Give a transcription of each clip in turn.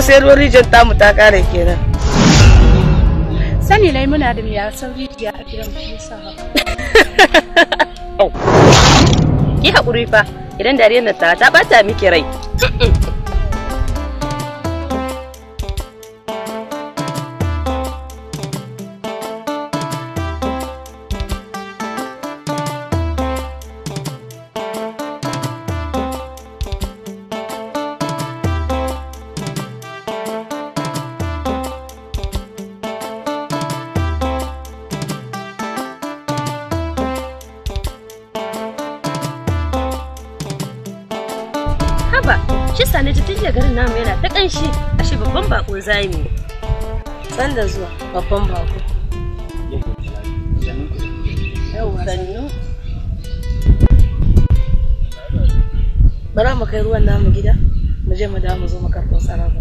sai ruwan rijiyar tamu ta kare kenan Sani lai muna da miya san rijiya a gidan mu yasa haka. Ki haƙuri fa idan dariyar nan ta ta bata miki rai. Haba, shi sani ji tun da garin namu yana ta ƙanshi, ashe babban bako zai mu. san da zuwa babban bako Sannu. bara mu kai ruwan namu gida mu je mu dawo mu zo mu karɓo sarrafa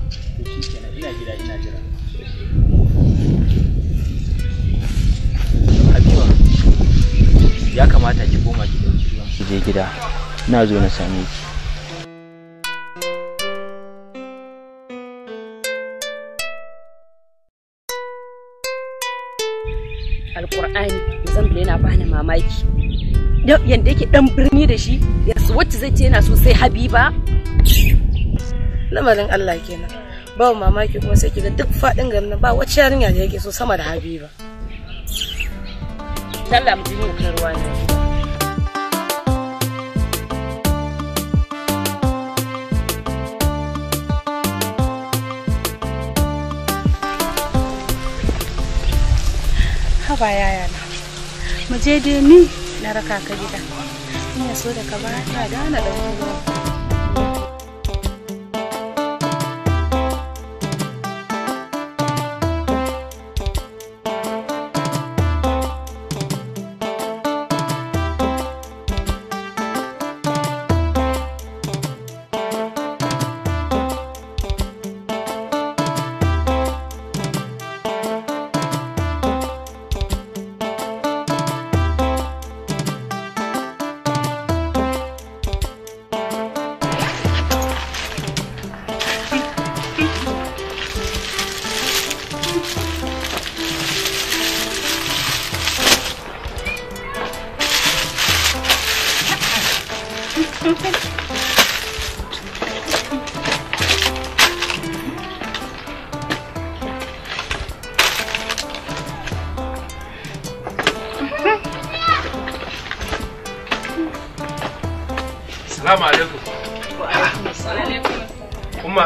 Habiba, ya kamata ki koma ki dauki ruwan ki je gida. Na zo na same ki. Alƙur'ani, Zambile yana bani mamaki. Yanda yake ɗan birni da shi, yanzu wacce zai ce yana so sai Habiba. lamarin Allah kenan ba mamaki kuma sai kiga duk faɗin garin nan ba wacce yarinya da yake so sama da Habiba Sallah mu ji mu kai ruwa ne. Haba yaya na. Mu je dai ni na raka ka gida. In ya so da ka ba ta da na ɗauki ruwa. Salamu alaikum. Umma.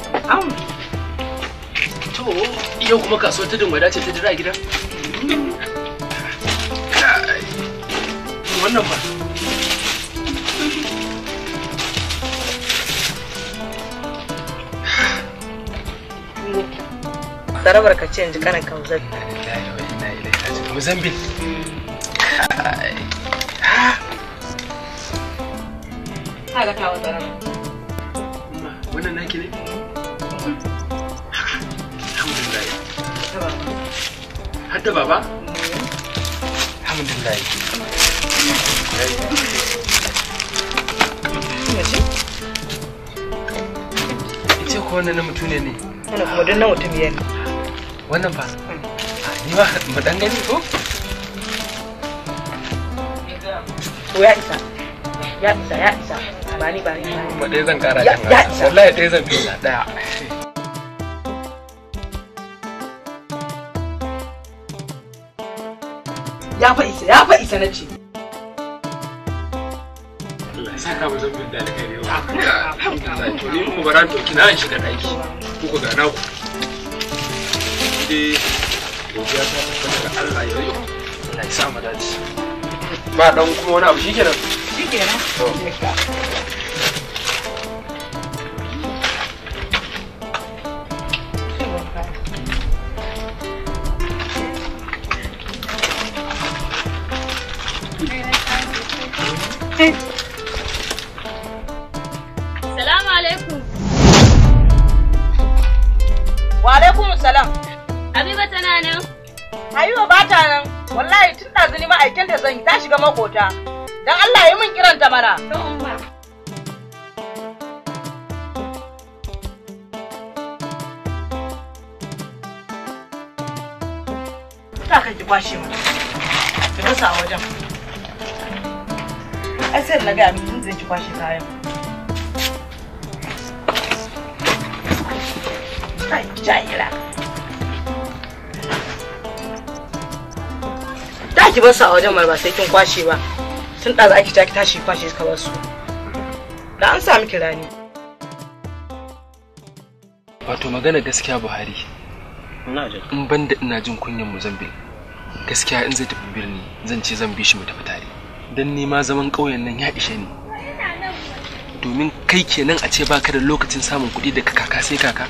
To, yau kuma kasuwar tudun wada ce ta jira a gida? Kai, Wannan ba. Sarabar ka ce yanzu kanan kauzar Mozambique. kaga ta wata Umma, wannan naki ne? Alhamdulillah. Hadda baba? Alhamdulillah. Ice ko wannan na mutum ne ne? wannan kuma duk na mutum biyar ne Wannan fa? Ni ma mu dan gani ko? to ya isa ya isa ya isa ba ni ba ni ba ni Kuma ɗaya zan kara Ya- kan ya haka. isa. Wallahi ɗaya zan fi ɗaya. ya fa isa ya fa isa na ce Allah ya saka mu zambin da alkhairi wa. Alhamdulillah. To ni mu bara to kina an shiga daki. Ku ku gana ku. Dai godiya ta tabbata ga Allah ya yi. Allah ya sa mu dace. Ba dan kuma wani abu shikenan. shikenan To. Salamu alaikum. wa alaikum salam Habiba tana nan. Habiba ba ta nan wallahi tun ɗazu ni ma'aikinta zan yi ta shiga makota dan Allah yi min kiranta mana Allah ka ki kwashe mu ki rasa a wajen ai sai na ga miki zan ki kwashe kayan kai jahila da ki bar su a wajen mar ba sai kin kwashe ba tun ɗazu ake ta ki tashi kwashe ka bar su da an sa miki rani wato magana gaskiya buhari in ban da ina jin kunyan muzambil gaskiya in zai tafi birni zan ce zan bi shi mu tafi tare don ni ma zaman ƙauyen nan ya ishe ni domin kai kenan a ce baka da lokacin samun kuɗi daga kaka sai kaka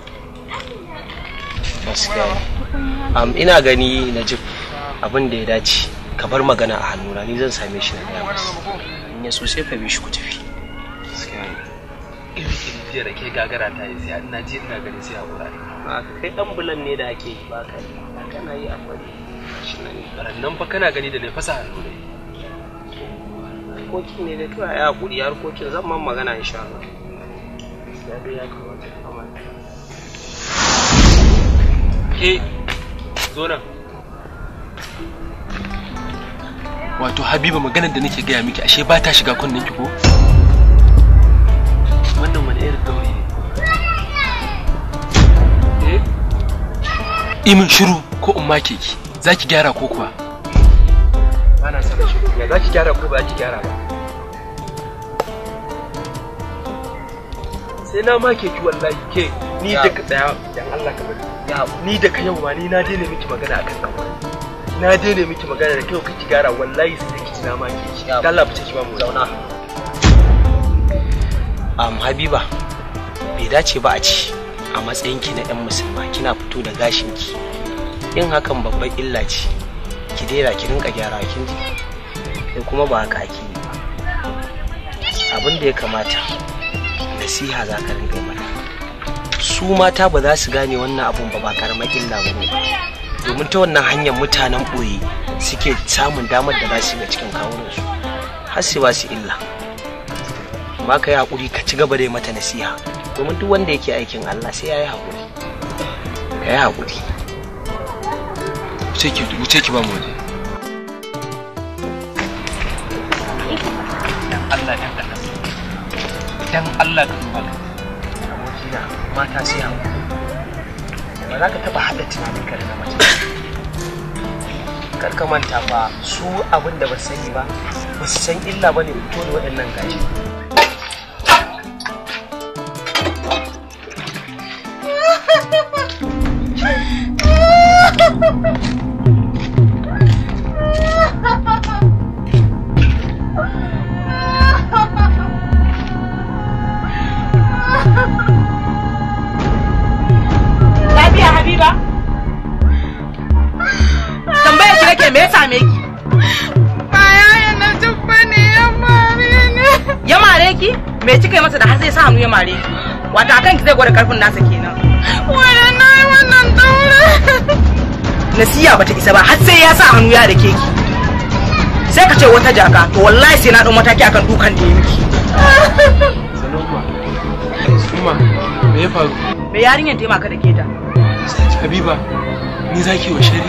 gaskiya am ina gani najib abin da ya dace ka bar magana a hannuna ni zan same shi na gaya masa in ya so sai ka bi shi ku tafi gaskiya ne iri iri jiya da ke gagara ta yi sai ina ji ina gani sai a wurare a kai dan bulan ne da ake yi ba ka yi kana yi a bari shi nan nan fa kana gani da ne fasa hannu ne harkokin ne da kawai ya hakuri harkokin zan man magana insha Allah ya dai ya kamata ka kamata ke zo nan wato habiba maganar da nake gaya miki ashe ba ta shiga kunnen ki ko wannan wani irin gauri ne eh imin shiru ko in make ki za ki gyara ko kuwa ba na sanar shiru ya za ki gyara ko ba za ki gyara ba sai na make ki wallahi ke ni da ka daya dan Allah ka bari ya ni da ka yau ma ni na daina miki magana akan kan na daina miki magana da kai kake gyara wallahi sai ki na make ki dan Allah fice ki ba mu zauna am habiba bai dace ba a ci a matsayinki na 'yan musulma kina fito da gashinki yin hakan babban illa ce ki daina ki rinka gyara kin ji kai kuma ba haka ake yi ba abin da ya kamata nasiha za ka rinka yi mata su mata ba za su gane wannan abun ba ba karamar illa ba ne domin ta wannan hanyar mutanen ɓoye suke samun damar da za su ga cikin kawunansu har su ba su illa ba ka yi haƙuri ka ci gaba da yi mata nasiha domin duk wanda yake aikin Allah sai ya yi haƙuri ka yi haƙuri wuce ki wuce ki ba mu waje dan Allah dan Allah dan Allah ka duba ka abokina mata sai haƙuri ba za ka taɓa haɗa tunaninka da na mace kar ka manta ba su abin da ba su sani ba ba su san illa ba ne fito da waɗannan gashi Lafiya Habiba? Tambaya ki nake me ya same ki? Baya na tubba ne ya mare ne. Ya mare ki? Me kika yi masa da har zai sa hannu ya mare ki? Wata akan ki zai gwada karfin nasa kenan. Wanda na yi wannan daure. Nasiya bata isa ba har sai ya sa hannu ya dake ki. Sai ka ce wata jaka to wallahi sai na ɗau mataki akan dukan da ya miki. Saloma Suma me ya faru Me yarinyar taimaka da ke ta? Habiba ni zaki wa shari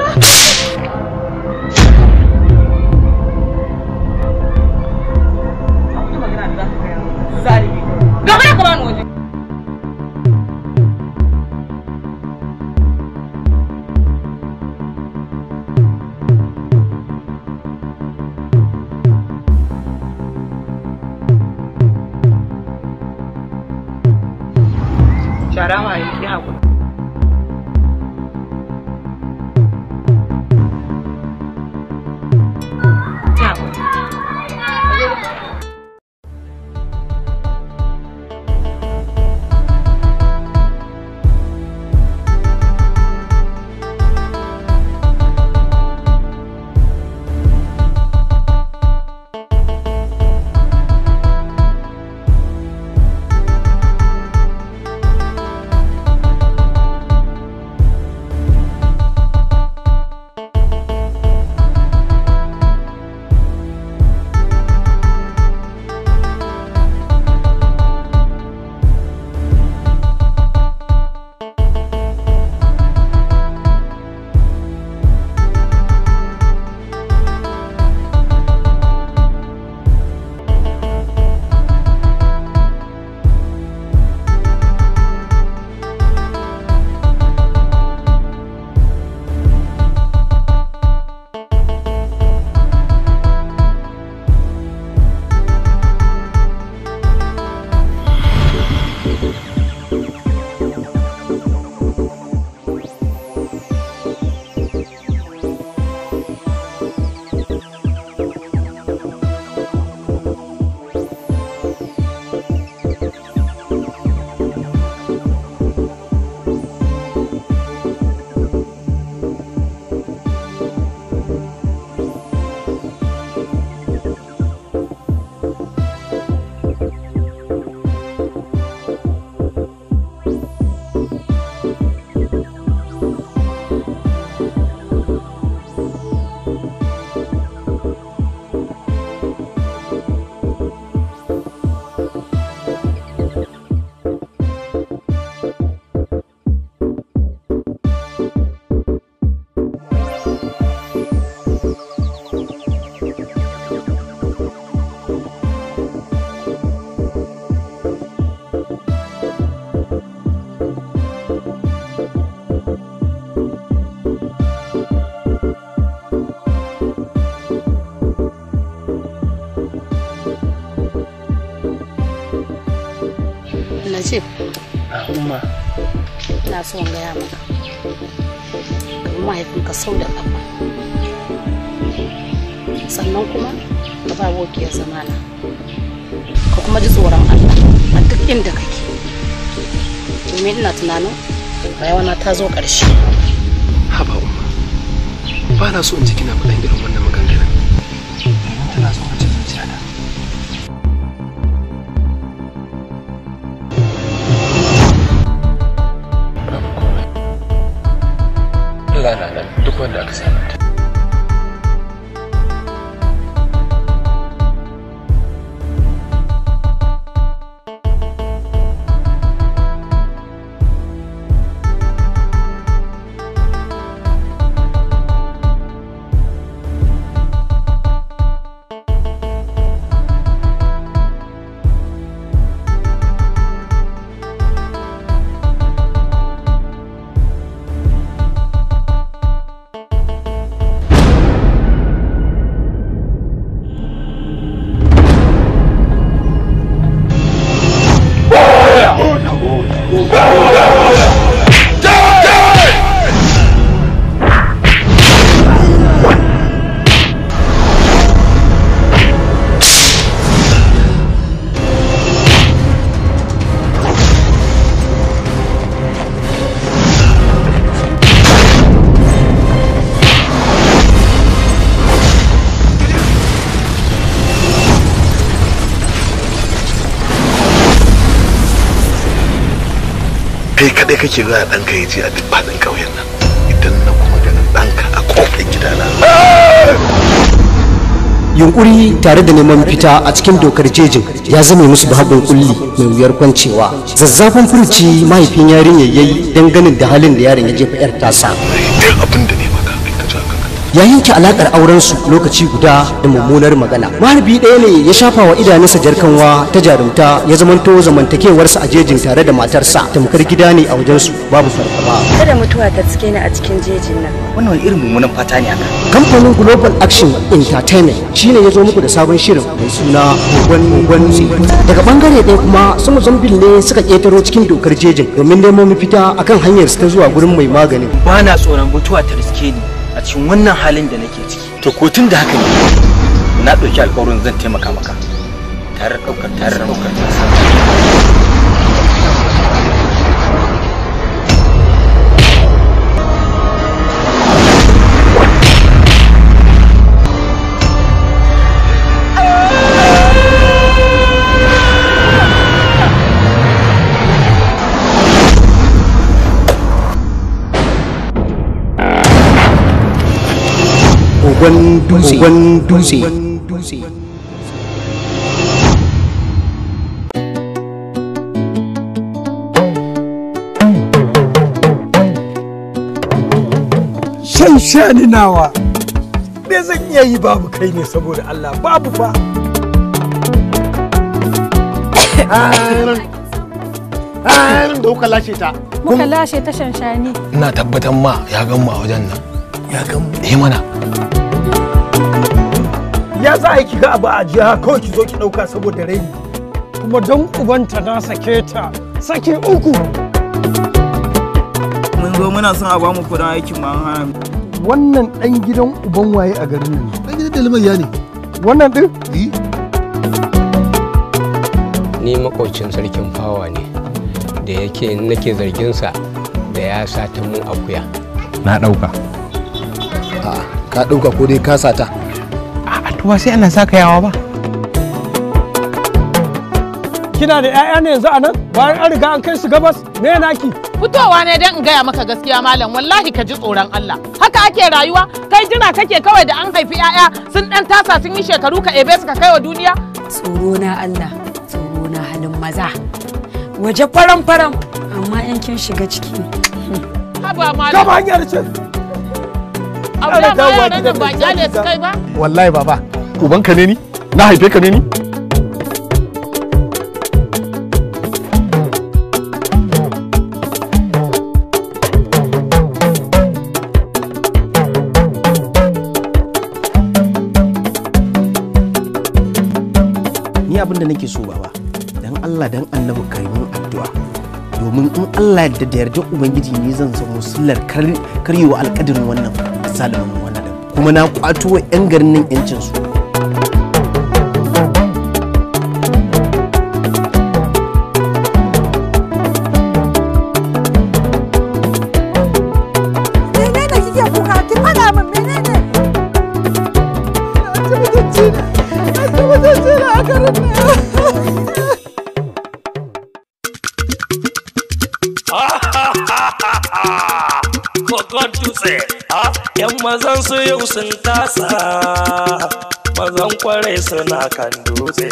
Gaba da ka bani waje. Shara ma yi haƙuri. Ya haƙuri. ina so in gaya maka domin mahaifinka sau da ƙafa sannan kuma ka ba wokiyar zamana ka kuma ji tsoron Allah a duk inda kake domin ina tunanin rayuwana ta zo ƙarshe haba umma ba na so in ji kina faɗan irin wannan maganganun domin tana so a ci zuciyata babu komai Allah na nan duk wanda aka sami ta kai kadai kake zuwa ɗanka ya je a duk faɗin ƙauyen nan idan na kuma ganin ɗanka a ƙofar gidana yunkuri tare da neman fita a cikin dokar jejin ya zame musu bahagun kulli mai wuyar kwancewa zazzafan furuci mahaifin yarinyar yayi don ganin da halin da yaron ya jefa yar tasa duk abin da ne maka kai ka ji kanka ya yanke alakar auren su lokaci guda da mummunar magana maharbi ɗaya ne ya shafa wa idanunsa jarkanwa ta jarumta ya zamanto zamantakewarsa a jejin tare da matarsa tamkar gida ne a wajensu babu fargaba kada mutuwa ta cike ni a cikin jejin nan wannan wani irin mummunan fata ne aka kamfanin global action entertainment shine ya zo muku da sabon shirin mai suna gwan daga bangare ɗaya kuma su mozambil ne suka ƙetaro cikin dokar jejin domin nemo mafita akan hanyar su ta zuwa gurin mai magani ba na tsoron mutuwa ta riske ni a cikin wannan halin da nake ciki to ko tun da haka ne na ɗauki alƙawarin zan taimaka maka tare da ɗaukar tare da ɗaukar kogon dutse dutse shan shani nawa me zan iya yi babu kai ne saboda Allah babu fa da kuka lashe ta muka lashe ta shanshani ina tabbatar ma ya gan mu a wajen nan ya gan mu eh mana ya za a yi kiga abu a jiha kawai ki zo ki ɗauka saboda raini kuma don ubanta na sake ta sake uku mun zo muna son a bamu kudin aikin ma an hana mu. wannan ɗan gidan uban waye a garin nan ɗan gidan dalmayya ne wannan ɗin ni makocin sarkin fawa ne da yake nake zarginsa da ya sata mun akuya na ɗauka a ka ɗauka ko dai ka sata a tuwa sai ana saka yawa ba kina da 'ya'ya ne yanzu a nan bayan an riga an kai su gabas me naki fitowa ne don in gaya maka gaskiya malam wallahi ka ji tsoron Allah haka ake rayuwa kai jira kake kawai da an haifi 'ya'ya sun dan tasa sun yi shekaru ka ebe su ka kai wa duniya tsoro na Allah tsoro na halin maza waje faram faram amma yankin shiga ciki haba malam kama hanyar ce abu da ma yaran nan ba kyale su kai ba wallahi baba ubanka ne ni na haife ka ne ni ni abin da nake so baba dan Allah dan annabi kai mun addu'a domin in Allah da da yarda ubangiji ne zan zamo sullar karyewa alƙadirin wannan zalimin wannan kuma na kwato wa 'yan garin nan 'yancinsu menene kike kuka ki fada min menene asibitacce ne asibitacce ne a garin nan Kokon dutse, a ‘yan mazan su yau sun tasa, mazan kwarai suna kan dutse.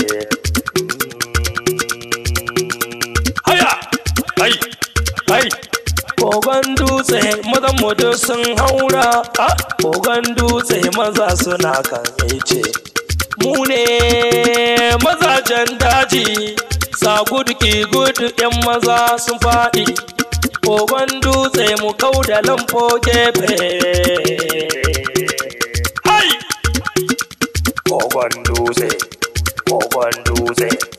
Haya, hai, hai, kogon dutse mazan mutu sun haura, a kogon dutse maza suna kan ice. Mu ne mazajen daji, sa gudu ki gudu ‘yan maza sun faɗi. kogon dutse mu kau da lamfo gefe hai kogon dutse kogon dutse